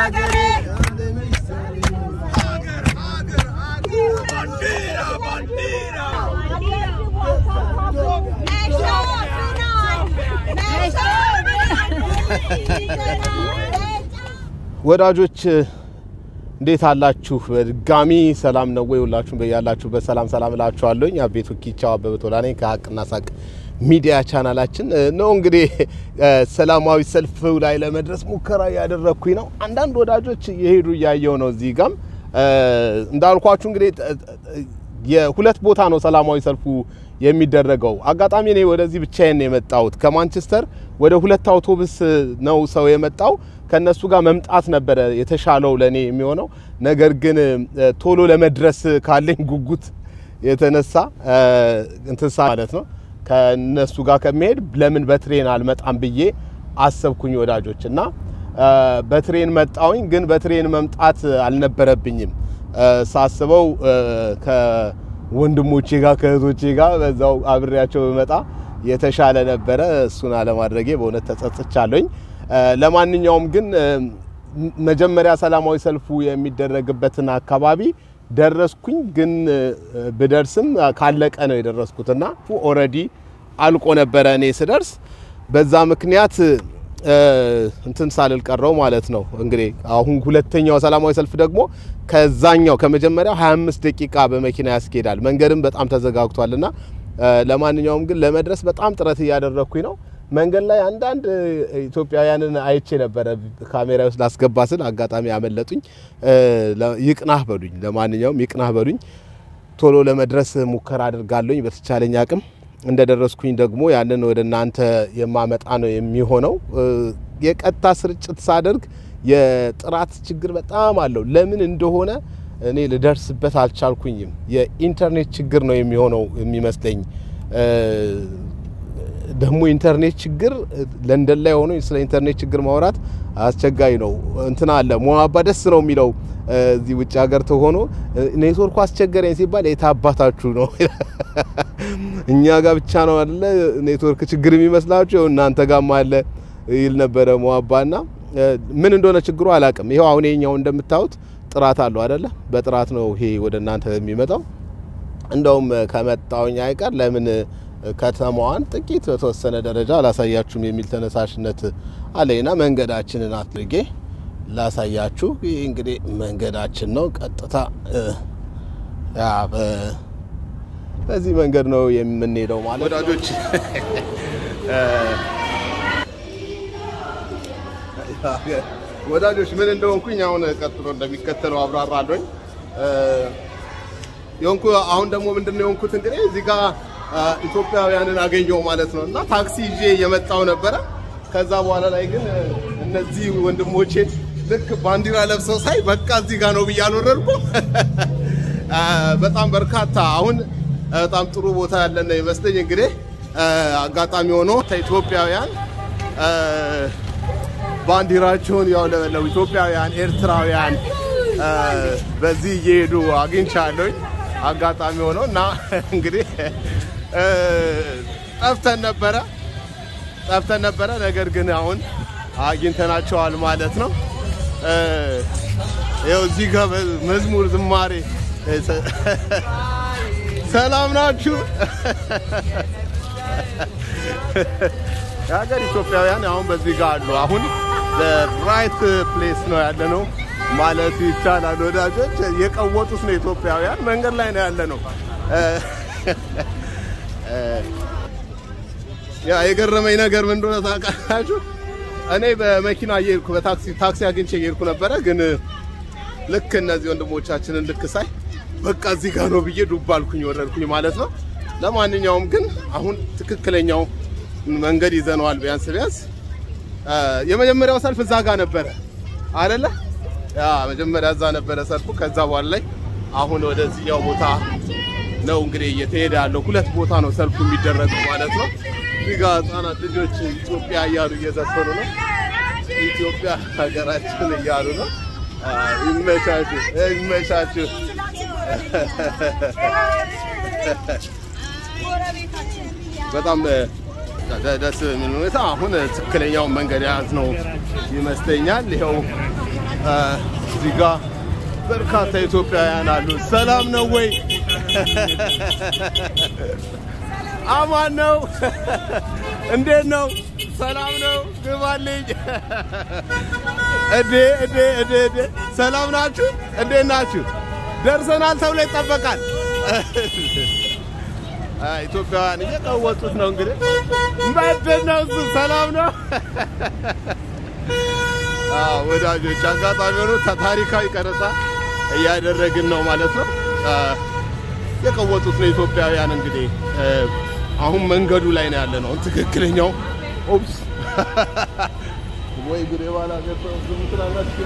ወዳጆች እንዴት አላችሁ? በድጋሚ ሰላም ነው ወይ? ሁላችሁም በያላችሁበት ሰላም ሰላም እላችኋለሁኝ። አቤቱ ኪቻው አበበ ቶላ ነኝ ከሀቅና ሳቅ ሚዲያ ቻናላችን ነው። እንግዲህ ሰላማዊ ሰልፍ ላይ ለመድረስ ሙከራ ያደረግኩኝ ነው። አንዳንድ ወዳጆች የሄዱ እያየው ነው። እዚህ ጋም እንዳልኳችሁ እንግዲህ የሁለት ቦታ ነው ሰላማዊ ሰልፉ የሚደረገው። አጋጣሚ እኔ ወደዚህ ብቻዬን የመጣሁት ከማንቸስተር ወደ ሁለት አውቶቡስ ነው ሰው የመጣው። ከነሱ ጋር መምጣት ነበረ የተሻለው ለኔ የሚሆነው። ነገር ግን ቶሎ ለመድረስ ካለኝ ጉጉት የተነሳ እንትሳ ማለት ነው ከነሱ ጋር ከመሄድ ለምን በትሬን አልመጣም ብዬ አሰብኩኝ ወዳጆች እና በትሬን መጣውኝ። ግን በትሬን መምጣት አልነበረብኝም ሳስበው ከወንድሞቼ ጋር ከእህቶቼ ጋር በዛው አብሬያቸው በመጣ የተሻለ ነበረ። እሱን አለማድረጌ በእውነት ተጸጽቻለሁኝ። ለማንኛውም ግን መጀመሪያ ሰላማዊ ሰልፉ የሚደረግበትን አካባቢ ደረስኩኝ። ግን ብደርስም ካለቀ ነው የደረስኩትና ኦልሬዲ አልቆ ነበረ እኔ ስደርስ። በዛ ምክንያት እንትን ሳልል ቀረው ማለት ነው። እንግዲህ አሁን ሁለተኛው ሰላማዊ ሰልፍ ደግሞ ከዛኛው ከመጀመሪያው 25 ደቂቃ በመኪና ያስኬዳል። መንገድም በጣም ተዘጋግቷልና ለማንኛውም ግን ለመድረስ በጣም ጥረት እያደረግኩኝ ነው። መንገድ ላይ አንዳንድ ኢትዮጵያውያንን አይቼ ነበረ ካሜራ ውስጥ ላስገባ ስል አጋጣሚ ያመለጡኝ። ይቅናህ በሉኝ፣ ለማንኛውም ይቅናህ በሉኝ። ቶሎ ለመድረስ ሙከራ አድርጋለሁኝ በተቻለኝ አቅም። እንደደረስኩኝ ደግሞ ያንን ወደ እናንተ የማመጣ ነው የሚሆነው። የቀጥታ ስርጭት ሳደርግ የጥራት ችግር በጣም አለው። ለምን እንደሆነ እኔ ልደርስበት አልቻልኩኝም። የኢንተርኔት ችግር ነው የሚሆነው የሚመስለኝ። ደግሞ ኢንተርኔት ችግር ለንደን ላይ ሆኖ ስለ ኢንተርኔት ችግር ማውራት አስቸጋሪ ነው። እንትና አለ ሞአባ ደስ ነው የሚለው እዚህ ውጭ ሀገር ተሆኖ ኔትወርኩ አስቸገረኝ ሲባል የታባታችሁ ነው እኛ ጋር ብቻ ነው አይደለ ኔትወርክ ችግር የሚመስላችሁ እናንተ ጋርም አለ ይል ነበረ ሞአባ ና ምን እንደሆነ ችግሩ አላቅም። ይኸው አሁን የኛው እንደምታዩት ጥራት አለው አይደለ? በጥራት ነው ይሄ ወደ እናንተ የሚመጣው። እንደውም ከመጣውኝ አይቀር ለምን ከተማዋን ጥቂት በተወሰነ ደረጃ አላሳያችሁም የሚል ተነሳሽነት አለኝና መንገዳችንን አድርጌ ላሳያችሁ። ይህ እንግዲህ መንገዳችን ነው። ቀጥታ በዚህ መንገድ ነው የምንሄደው ማለት ወዳጆች። ወዳጆች ምን እንደሆንኩኝ አሁን ቀጥሎ እንደሚከተለው አብራራለሁኝ። የሆንኩ አሁን ደግሞ ምንድነው የሆንኩት እንግዲህ እዚህ ጋር ኢትዮጵያውያንን አገኘው ማለት ነው። እና ታክሲ ይዤ የመጣው ነበረ። ከዛ በኋላ ላይ ግን እነዚህ ወንድሞቼን ልክ ባንዲራ ለብሰው ሳይ በቃ እዚህ ጋር ነው ብዬ አልወረድኩም። በጣም በርካታ አሁን በጣም ጥሩ ቦታ ያለን ይመስለኝ። እንግዲህ አጋጣሚ ሆኖ ኢትዮጵያውያን ባንዲራቸውን ያውለበለቡ ኢትዮጵያውያን፣ ኤርትራውያን በዚህ እየሄዱ አግኝቻለሁኝ አጋጣሚ ሆኖ እና እንግዲህ ጠፍተን ነበረ ጠፍተን ነበረ። ነገር ግን አሁን አግኝተናቸዋል ማለት ነው። ይኸው እዚህ ጋር መዝሙር ዝማሬ፣ ሰላም ናችሁ? የሀገር ኢትዮጵያውያን አሁን በዚህ ጋር አሉ። አሁን ራይት ፕሌስ ነው ያለ ነው ማለት ይቻላል። ወዳጆች የቀወጡት ነው ኢትዮጵያውያን። መንገድ ላይ ነው ያለ ነው። ያ የገረመኝ ነገር ምን እንደሆነ ታውቃላችሁ? እኔ በመኪና እየሄድኩ በታክሲ ታክሲ አግኝቼ እየሄድኩ ነበረ። ግን ልክ እነዚህ ወንድሞቻችንን ልክ ሳይ በቃ እዚህ ጋር ነው ብዬ ዱብ አልኩኝ፣ ወረድኩኝ ማለት ነው። ለማንኛውም ግን አሁን ትክክለኛው መንገድ ይዘነዋል። ቢያንስ ቢያንስ የመጀመሪያው ሰልፍ እዛ ጋር ነበረ አይደለ? ያ መጀመሪያ እዛ ነበረ ሰልፉ። ከዛ በኋላ ላይ አሁን ወደዚህኛው ቦታ ነው እንግዲህ እየተሄደ ያለው። ሁለት ቦታ ነው ሰልፉ የሚደረገው ማለት ነው። እዚህ ጋር ህጻናት ልጆች ኢትዮጵያ እያሉ እየዘፈኑ ነው። ኢትዮጵያ ሀገራችን እያሉ ነው። ይመቻችሁ፣ ይመቻችሁ። በጣም ደስ የሚል ሁኔታ አሁን ትክክለኛውን መንገድ የያዝ ነው ይመስለኛል። ይኸው እዚህ ጋ በርካታ ኢትዮጵያውያን አሉ። ሰላም ነው ወይ? አማን ነው? እንዴት ነው? ሰላም ነው? ግባልኝ። እዴ እዴ እዴ እዴ ሰላም ናችሁ? እንዴት ናችሁ? ደርሰናል ተብሎ ይጠበቃል። ኢትዮጵያውያን እየቀወጡት ነው እንግዲህ ምንድን ነው እሱ? ሰላም ነው ወዳጆች፣ አጋጣሚ ሆኖ ታሪካዊ ቀረጻ እያደረግን ነው ማለት ነው። የቀወጡት ነው ኢትዮጵያውያን እንግዲህ አሁን መንገዱ ላይ ነው ያለ ነው ትክክለኛው። ኦፕስ ወይ ጉድ! የባላ ዝም ትላላችሁ።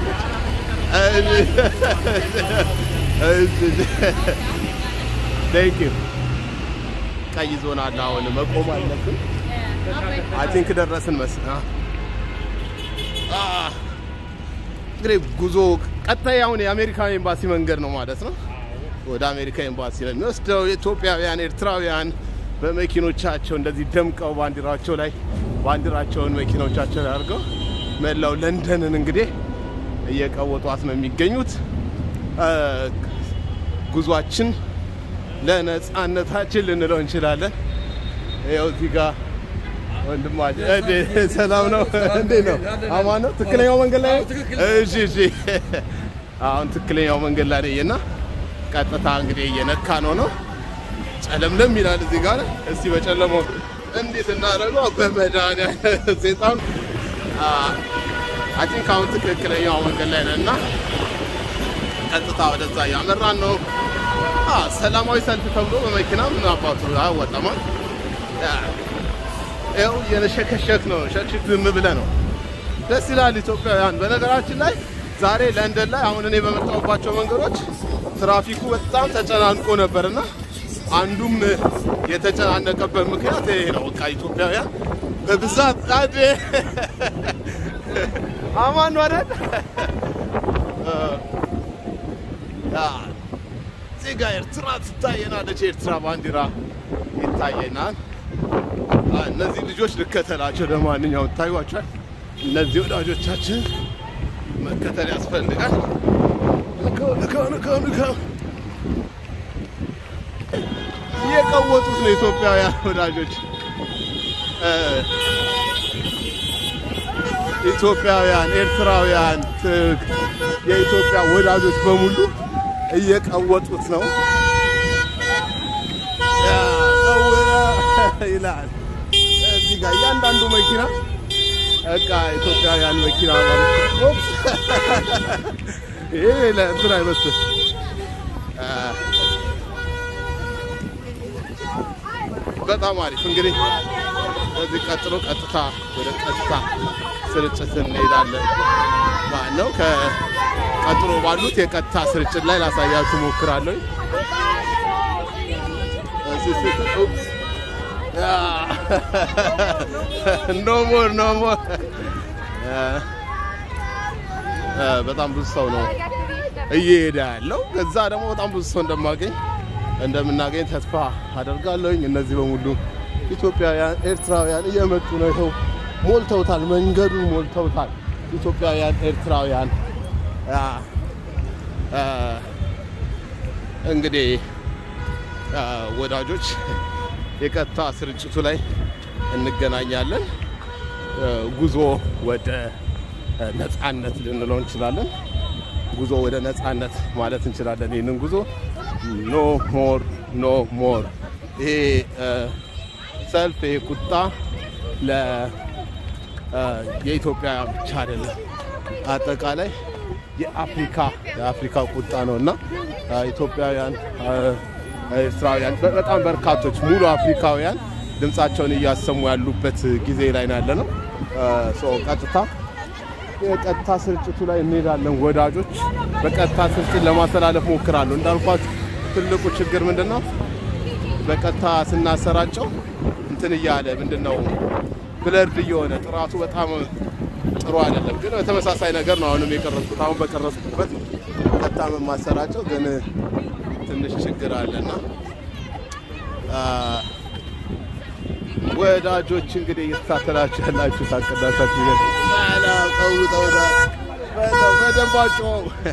ቴንክ ዩ ቀይ ዞን አለ። አሁን መቆም አለብን። አይ ቲንክ ደረስን መሰለኝ። እንግዲህ ጉዞ ቀጣይ አሁን የአሜሪካ ኤምባሲ መንገድ ነው ማለት ነው። ወደ አሜሪካ ኤምባሲ ነው የሚወስደው። ኢትዮጵያውያን፣ ኤርትራውያን በመኪኖቻቸው እንደዚህ ደምቀው ባንዲራቸው ላይ ባንዲራቸውን መኪኖቻቸው ላይ አድርገው መላው ለንደንን እንግዲህ እየቀወጧት ነው የሚገኙት። ጉዟችን ለነጻነታችን ልንለው እንችላለን። ይኸው እዚህ ጋር ወንድማችን ሰላም ነው? እንዴት ነው? አማን ነው? ትክክለኛው መንገድ ላይ እሺ፣ እሺ። አሁን ትክክለኛው መንገድ ላይ ነኝ እና ቀጥታ እንግዲህ እየነካ ነው ነው ጨለምለም ይላል እዚህ ጋር። እስቲ በጨለማው እንዴት እናደርገው? በመድኃኒዓለም ሴጣን አይ ቲንክ አሁን ትክክለኛው መንገድ ላይ ነን እና ቀጥታ ወደዛ እያመራን ነው። ሰላማዊ ሰልፍ ተብሎ በመኪና ምን አባቱ አወጣማል። ይኸው እየነሸከሸክ ነው። ሸክሽክ ዝም ብለህ ነው። ደስ ይላል። ኢትዮጵያውያን በነገራችን ላይ ዛሬ ለንደን ላይ አሁን እኔ በመጣሁባቸው መንገዶች ትራፊኩ በጣም ተጨናንቆ ነበርና አንዱም የተጨናነቀበት ምክንያት ይሄ ነው። በቃ ኢትዮጵያውያን በብዛት አዴ አማን ነው አይደል? እዚህ ጋ ኤርትራ ትታየናለች። የኤርትራ ባንዲራ ይታየናል። እነዚህ ልጆች ልከተላቸው ለማንኛውም ታዩዋቸዋል። እነዚህ ወዳጆቻችን መከተል ያስፈልጋል። ልከው ልከው ልከው እየቀወጡት ነው ኢትዮጵያውያን ወዳጆች ኢትዮጵያውያን፣ ኤርትራውያን፣ የኢትዮጵያ ወዳጆች በሙሉ እየቀወጡት ነው ይላል። እዚህ ጋር እያንዳንዱ መኪና በቃ ኢትዮጵያውያን መኪና ማለት ነው። ይሄ ለእንትን አይመስል በጣም አሪፍ እንግዲህ ከዚህ ቀጥሎ ቀጥታ ወደ ቀጥታ ስርጭት እንሄዳለን ማለት ነው። ከቀጥሎ ባሉት የቀጥታ ስርጭት ላይ ላሳያችሁ ሞክራለሁ። ኖ ሞር ኖ ሞር። በጣም ብዙ ሰው ነው እየሄደ ያለው። ከዛ ደግሞ በጣም ብዙ ሰው እንደማገኝ እንደምናገኝ ተስፋ አደርጋለሁኝ። እነዚህ በሙሉ ኢትዮጵያውያን፣ ኤርትራውያን እየመጡ ነው። ይኸው ሞልተውታል፣ መንገዱን ሞልተውታል። ኢትዮጵያውያን፣ ኤርትራውያን እንግዲህ ወዳጆች የቀጥታ ስርጭቱ ላይ እንገናኛለን። ጉዞ ወደ ነጻነት ልንለው እንችላለን። ጉዞ ወደ ነጻነት ማለት እንችላለን። ይህንን ጉዞ ኖ ሞር ኖ ሞር። ይሄ ሰልፍ ይሄ ቁጣ ለ የኢትዮጵያ ብቻ አይደለም፣ አጠቃላይ የአፍሪካ የአፍሪካ ቁጣ ነው እና ኢትዮጵያውያን፣ ኤርትራውያን፣ በጣም በርካቶች ሙሉ አፍሪካውያን ድምፃቸውን እያሰሙ ያሉበት ጊዜ ላይ ነው ያለ ነው። ቀጥታ የቀጥታ ስርጭቱ ላይ እንሄዳለን። ወዳጆች በቀጥታ ስርጭት ለማስተላለፍ ሞክራለሁ። እንዳልኳት ትልቁ ችግር ምንድን ነው? በቀጥታ ስናሰራጨው እንትን እያለ ምንድን ነው ብለርድ እየሆነ ጥራቱ በጣም ጥሩ አይደለም። ግን በተመሳሳይ ነገር ነው አሁንም የቀረጽኩት። አሁን በቀረጽኩበት ቀጥታ የማሰራጨው ግን ትንሽ ችግር አለና ወዳጆች እንግዲህ እየተሳተላችሁ ያላችሁ ታቀዳሳችሁ ይገ ቀውጠውታል በደንባጮ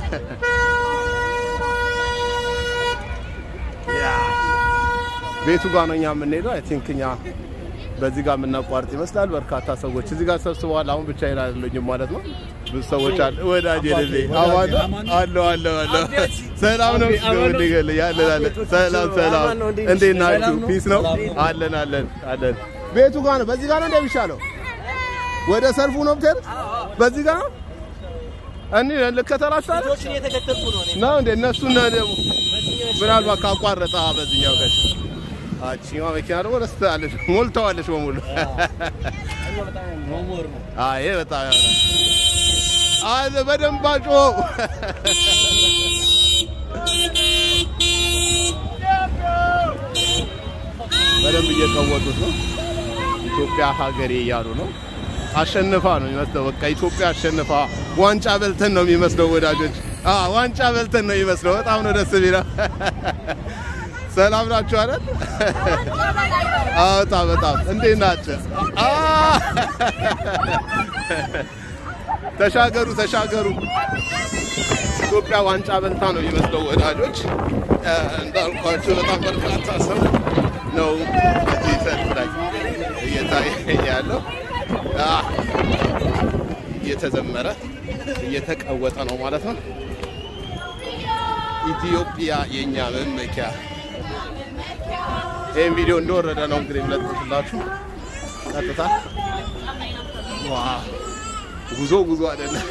ቤቱ ጋር ነው እኛ የምንሄደው። አይ ቲንክ እኛ በዚህ ጋር የምናቋርጥ ይመስላል። በርካታ ሰዎች እዚህ ጋር ሰብስበዋል። አሁን ብቻዬን አይደለሁም ማለት ነው። ብዙ ሰዎች አለ ወዳጅ የሌለ አማን አለው አለው አለው ሰላም ነው እንደገለ ያለ ያለ ሰላም ሰላም፣ እንዴት ናችሁ? ፒስ ነው አለን አለን አለን። ቤቱ ጋር ነው። በዚህ ጋር ነው እንደሚሻለው። ወደ ሰልፉ ነው ብትሄድ በዚህ ጋር ነው እኔ ልከተላችሁ አይደል ልጆችን እየተከተልኩ ነው እኔ። ነው እንደ እነሱን ደግሞ ምናልባት ካቋረጠ በዚህኛው ጋር አቺማ መኪና ደግሞ ደስ ትላለች፣ ሞልተዋለች በሙሉ። መሞር ነው። አይ በጣም ያምራል። አይ በደንብ አጮ በደንብ እየቀወጡት ነው። ኢትዮጵያ ሀገሬ እያሉ ነው። አሸንፋ ነው የሚመስለው። በቃ ኢትዮጵያ አሸንፋ ዋንጫ በልተን ነው የሚመስለው ወዳጆች። አ ዋንጫ በልተን ነው የሚመስለው። በጣም ነው ደስ የሚለው። ሰላም ናችሁ አይደል? አዎ፣ በጣም በጣም እንዴት ናቸው? አ ተሻገሩ ተሻገሩ። ኢትዮጵያ ዋንጫ በልታ ነው የሚመስለው ወዳጆች። እ፣ እንዳልኳቸው በጣም በርካታ ሰው ነው እዚህ ሰልፍ ላይ እየታየ ያለው። አ፣ እየተዘመረ እየተቀወጠ ነው ማለት ነው። ኢትዮጵያ የኛ መመኪያ። ይህም ቪዲዮ እንደወረደ ነው እንግዲህ የምለጥፍላችሁ ቀጥታ። ዋ ጉዞ ጉዞ አይደለም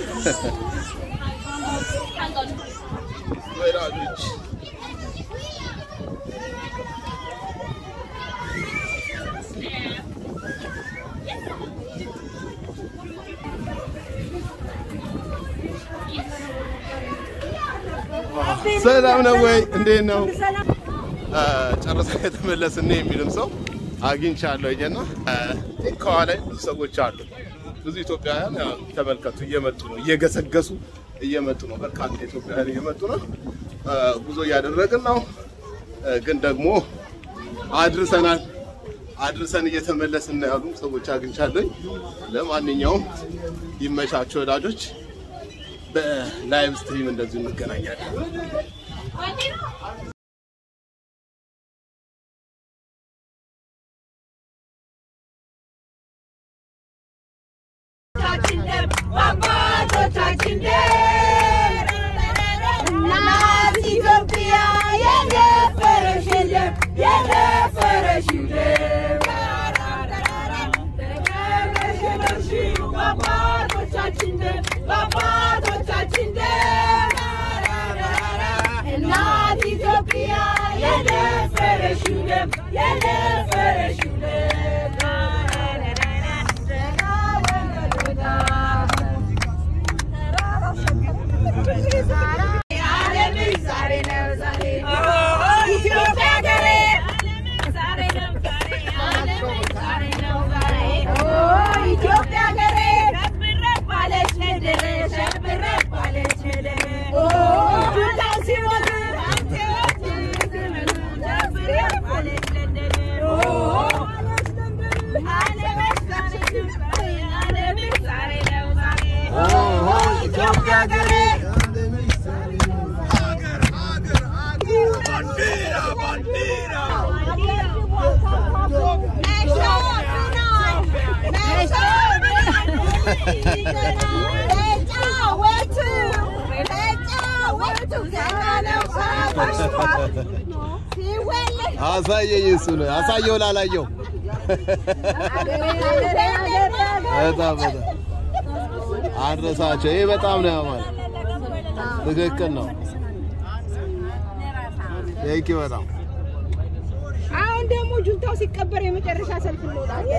ወዳጆች ሰላም ነው ወይ? እንዴት ነው? ጨረሰ የተመለስን ነው የሚልም ሰው አግኝቻለሁ እና ከኋላ ብዙ ሰዎች አሉ። ብዙ ኢትዮጵያውያን ያው ተመልከቱ፣ እየመጡ ነው፣ እየገሰገሱ እየመጡ ነው። በርካታ ኢትዮጵያውያን እየመጡ ነው። ጉዞ እያደረግን ነው፣ ግን ደግሞ አድርሰናል። አድርሰን እየተመለስን ነው ያሉ ሰዎች አግኝቻለሁ። ለማንኛውም ይመቻቸው ወዳጆች። በላይቭ ስትሪም እንደዚሁ እንገናኛለን። አባቶቻችን እናት ኢትዮጵያ የደፈረሽ የለም የደፈረሽ የለም ተከብረሽ የኖርሽው በአባቶቻችን ደም በአባቶቻችን ደም እናት ኢትዮጵያ የደፈረሽ የለም የደፈረሽ ኢትዮጵያ ሀገሬ አሳየኝ፣ እሱ ነው አሳየው፣ ላላየው በጣም በጣም አንረሳቸው። ይሄ በጣም ነው ያማል። ትክክል ነው። ቴንኪ በጣም አሁን ደግሞ ጁንታው ሲቀበር የመጨረሻ ሰልፍ እንወጣለን።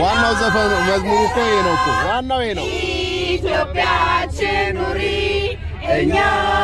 ዋናው ዘፈኑ መዝሙሩ እኮ ይሄ ነው እኮ ዋናው ይሄ ነው። ኢትዮጵያችን ኑሪ እኛ